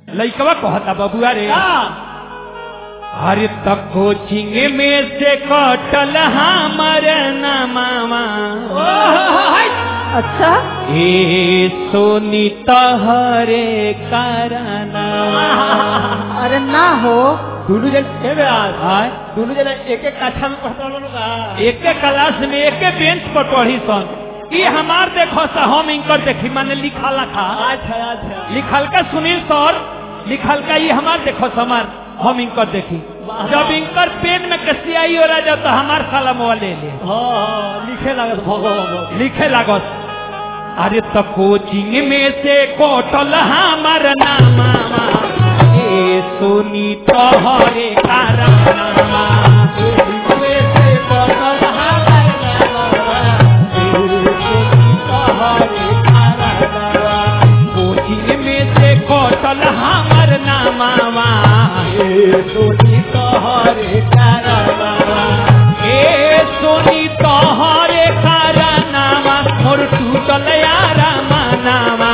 लइकवा कहता बबुआ रे अरे तक कोचिंग में से कटल हमर नमावा अच्छा ए सोनी तहरे करना अरे ना हो दोनों जन ए व्यास आय दोनों जन एक एक कक्षा में पढ़ता लोग का एक क्लास में एक बेंच पर पढ़ी सन ये हमार देखो सा हम इनकर देखी माने लिखा लखा अच्छा अच्छा लिखल का सुनील सर लिखल का ये हमार देखो समार हम इनकर देखी जब इनकर पेन में कसी आई हो रहा तो हमार साला मोबाइल ले ले हाँ हाँ लिखे लगे भगवान लिखे लागत अरे तो कोचिंग में से कोटल हमार नामा ए सोनी तोहरे कारनामा कोचिंग में से कोटल हमार नामा ए सोनी तोहरे कारनामा मोर टूटल यारा मनामा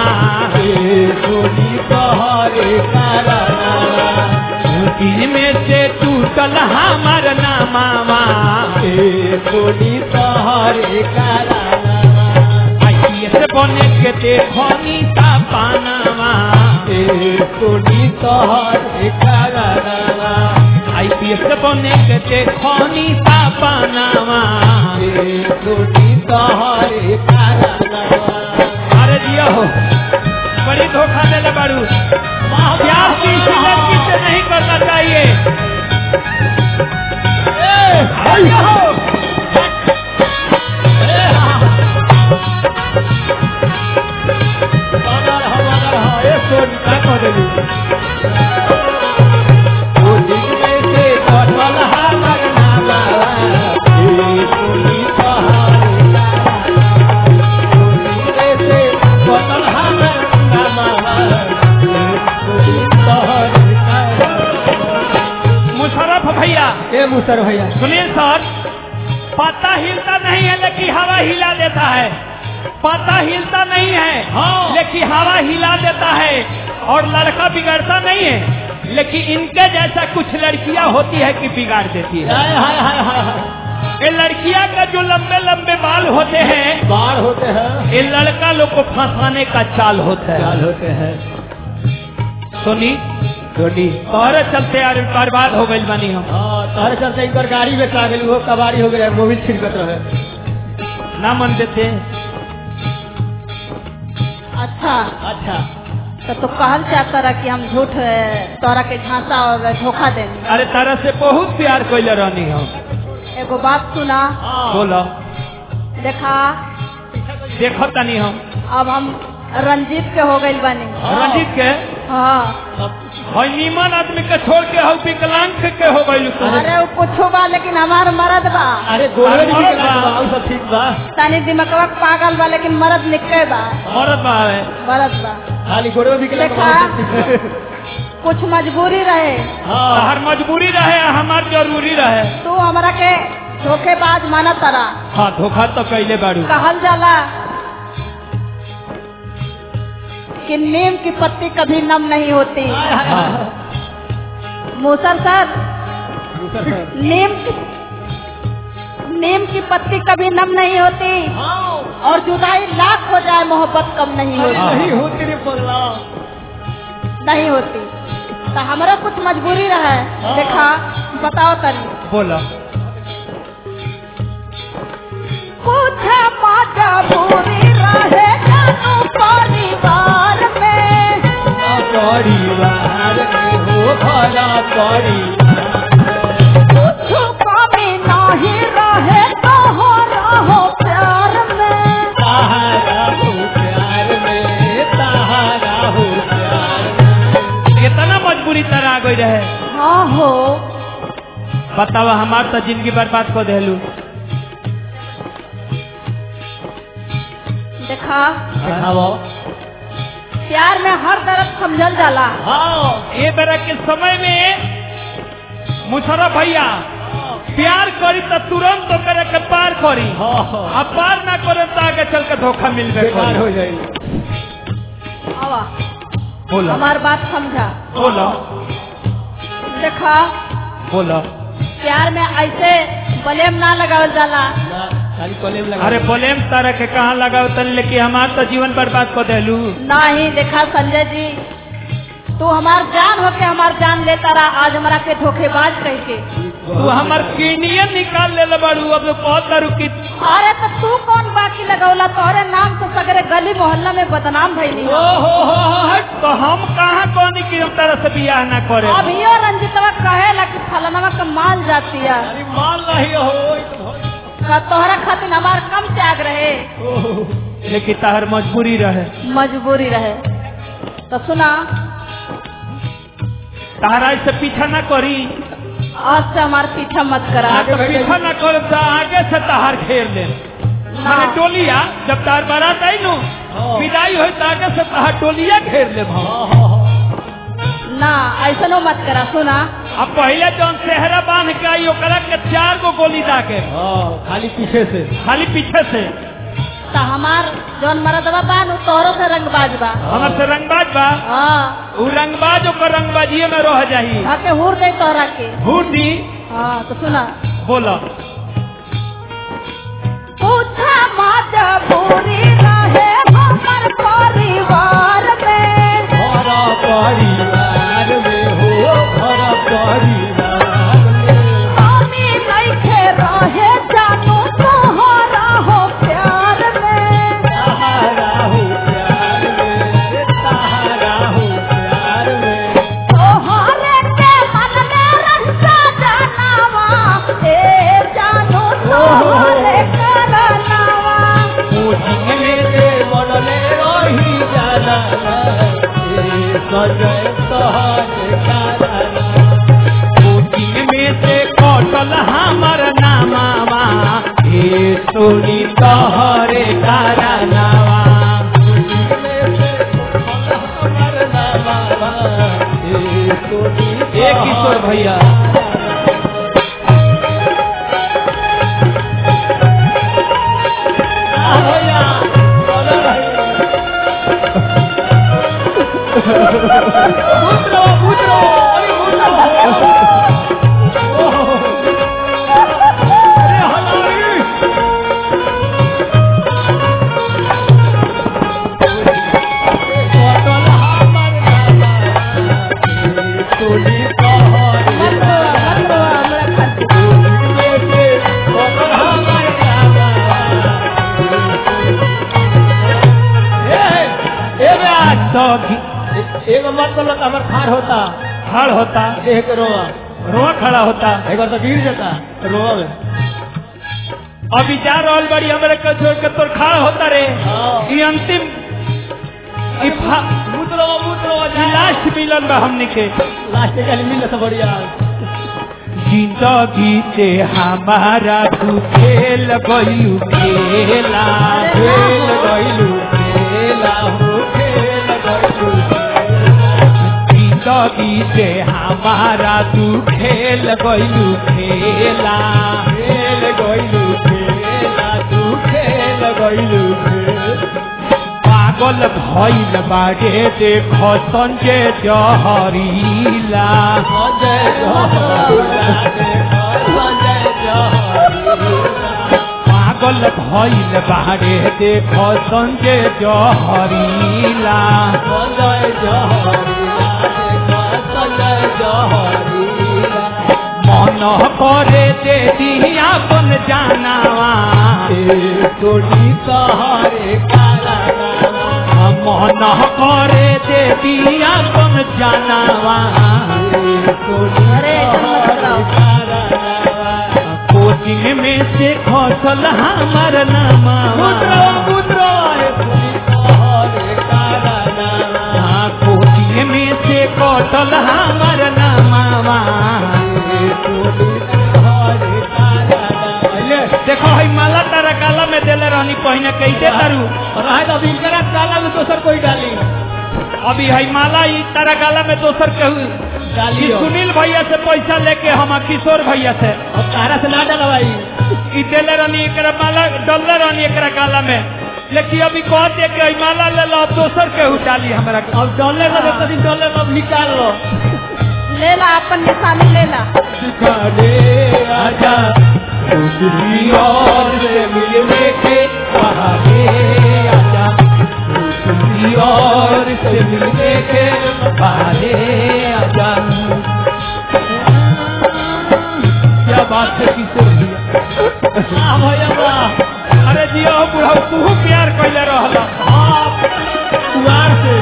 कोचिंग में से टूटल हमार नामा आईएस बने के देखो नीता पानामा आईपीएस बने के देखो नीता पानामा अरे दिया हो बड़ी धोखा देले बारू प्यार किसी लड़की से नहीं करना चाहिए दिया हो क्या कह देली मुशरफ भैया ए मुसर भैया सुनील सर पता हिलता नहीं है लेकिन हवा हिला देता है पता हिलता नहीं है हाँ। लेकिन हवा हिला देता है और लड़का बिगड़ता नहीं है लेकिन इनके जैसा कुछ लड़कियां होती है कि बिगाड़ देती है हाय हाय हाय हाय हाय ये लड़कियां का जो लंबे लंबे बाल होते हैं बाढ़ होते हैं ये लड़का लोग को फंसाने का चाल होता है चाल होते हैं सुनी धोनी तोहरे चलते यार बर्बाद हो गई बनी हम हाँ तारे चलते इनकर गाड़ी में आ गई वो कबाड़ी हो गया मोबिल छिड़कत रहे ना मन देते अच्छा अच्छा तो तू कहल चाहता रहा कि हम झूठ अ, तोरा के झांसा और धोखा देनी अरे तारा से बहुत प्यार कैले रहनी हम एगो बात सुना बोलो देखा देखो तनी हम अब हम रंजीत के हो गई बनी रंजीत के हाँ हई नीमन आदमी के छोड़ के हऊ विकलांग के हो गई अरे वो कुछ बा लेकिन हमार मरद बा अरे गोरे अरे भी मरद निकला बा। बा, और सब ठीक बा तनी दिमकवा पागल बा लेकिन मरद निके बा मरद बा है मरद बा खाली गोरे में निकला देखा। कुछ मजबूरी रहे हाँ हर मजबूरी रहे हमार जरूरी रहे तू हमरा के धोखेबाज माना तरा हाँ धोखा तो कैले बाड़ू कहल जाला कि नीम की पत्ती कभी नम नहीं होती हाँ मूसर सर नीम की नीम की पत्ती कभी नम नहीं होती और जुदाई लाख हो जाए मोहब्बत कम नहीं होती नहीं होती रे पगला नहीं होती तो हमारा कुछ मजबूरी रहे देखा बताओ तनी बोलो कुछ मजबूरी रहे जानू परिवार में परिवार में हो भला परी कुछ कमी नहीं रहे तो हो रहो प्यार में सहारा हो प्यार में सहारा हो प्यार में इतना मजबूरी तरह आ गई रहे हाँ हो बतावा हमार तो जिंदगी बर्बाद को देलू देखा दिखाओ प्यार में हर तरफ समझल जाला हाँ ये तरह के समय में मुशरफ भैया प्यार करी तो तुरंत तो करे के पार करी हाँ हाँ अब पार ना करे तो आगे चल के धोखा मिलबे बेकार हो करी जाएगी आवा बोलो हमार बात समझा बोलो देखा बोलो प्यार में ऐसे बलेम ना लगावल जाला ना, खाली कॉलेज लगा अरे बोलेम तारा के कहाँ लगाओ तन लेके हमार तो जीवन बर्बाद कर देलू नहीं देखा संजय जी तू हमार जान होके हमार जान लेता रहा आज हमारा के धोखेबाज कह के तू हमार किडनिया निकाल ले बाड़ू अब तो बहुत दारू की अरे तो तू कौन बाकी लगौला तोहरे नाम तो सगरे गली मोहल्ला में बदनाम भइली ओ हो हो हो हट तो हम कहाँ कहनी कि हम तारा से बियाह ना करे अभियो रंजितवा कहेला कि फलनवा के माल जाती है अरे मान रही हो ई तो हो- का तोहरा खातिर हमार कम त्याग रहे लेकिन ताहर मजबूरी रहे मजबूरी रहे तो सुना तारा से पीछा ना करी आज से हमार पीछा मत करा आगे पीछा ना कर तो आगे से ताहर घेर ले माने टोलिया जब तार बारात आई नु हाँ। विदाई हो तो आगे से ताहर टोलिया घेर ले भाव हाँ, हाँ, हाँ। ना ऐसा नो मत करा सुना अब पहले जौन सेहरा बांध के आई ओकरा के चार गो गोली दागे हाँ, खाली पीछे से खाली पीछे से तो हमार जौन मरदवा बान उ तोहरो से रंगबाज बा हमर से रंगबाज बा हाँ उ रंगबाज ओकर रंगबाजिए में रह जाही आके हुर दे तोहरा के हुडी हाँ तो सुना बोलो पूछा मजबूरी रहे हमर परिवार में हरा परिवार में हो हरा परिवार में हमी नइखे रहे जानू तोहरा हो प्यार में सहारा हो प्यार में अरे सहारा हो प्यार में तोहरे के मन में रहता जानवा ए जानू तोहरे करनावा कोचिंग में से बनले रही जाना ए सजय सहज काराना कोचिंग में से कटल हमर नामावा हे सोनी तोहरे तारा नावा ए किशोर भैया मत मत हमरा खातिर एगो मतलब हमार खार होता खड़ होता देह के रोआ रोआ खड़ा होता एक बार तो गिर जाता रोआ में अभी जा रहल बड़ी हमरे के छोड़ के तोर खड़ा होता रे हाँ। ई अंतिम ई फा- मुद्रो मुद्रो ई लास्ट मिलन बा हमनी के लास्ट के मिल से बढ़िया जिंदगी से हमारा तू खेल गयू खेला खेल गइलू खेला हो खेल गइलू जिंदगी से हमारा तू खेल गयू खेला खेल गइलू खेला तू खेल गइलू खेल पागल भइल बागे देखो संजय जहरीला संजय जहरीला देखो संजय जहरीला पागल भइल बागे देखो संजय जहरीला संजय जहरीला देखो संजय जहरीला मन करे दे दिया बन जानावा ए सोनी सहारे काला नामा मन करे दे दिया बन जानावा ए सोनी अरे, एकदम मत सहारे कराओ। काला नामा कोचिंग में से खसल हमर नामा मुद्रो मुद्रो ए सोनी सहारे काला नामा हाँ, कोचिंग में से कटल हमर नामा ए सोनी सहारे काला नामा देखो हई माला तारा काला में देले रहनी पहिने कैसे तारू रहे तो अभी इनकरा काला में दोसर कोई डाली अभी हई माला ई तारा काला में दोसर कहू डाली ई सुनील भैया से पैसा लेके हम किशोर भैया से और तारा से ना डलवाई ई देले रहनी एकरा माला डलले रहनी एकरा काला में लेकिन अभी कहते कि ई माला ले लो अब दोसर के उठाली हमरा के अब डॉलर का देखो दिन डॉलर अब निकाल लो ले ला अपन निशानी ले ला दिखाने आजा दूसरी और से मिलने के बहाने आजा दूसरी और से मिलने के बहाने आजा क्या बात है किशोर भैया हाँ भैया वाह अरे जियो बुढ़ा तू प्यार कैले रहला हाँ कुमार से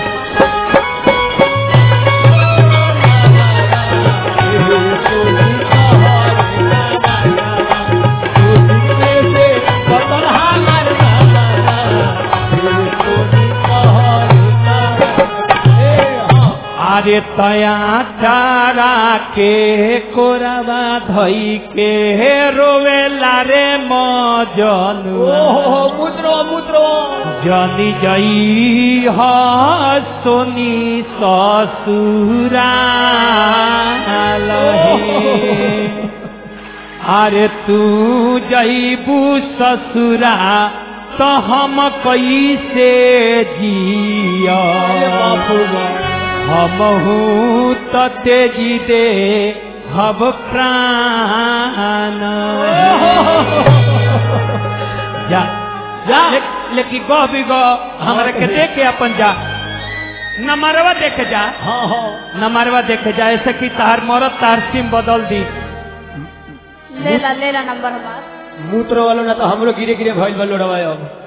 अरे तया चारा के कोरबा धई के रोवेला रे मजनुआ मुद्रो मुद्रो जनी जई ह सोनी ससुरा अरे तू जईबू ससुरा तो हम कैसे जिया हमहू तो तेजी दे हब प्राण जा जा। ले, लेकिन गह भी गह हमरा के देख के अपन जा नमरवा देख जा हाँ हाँ नमरवा देख जा ऐसे कि तार मरद तार सिम बदल दी ले ला ले ला नंबर हमार मूत्र वालों ना तो हमरो गिरे गिरे भइल बा लोड़वा अब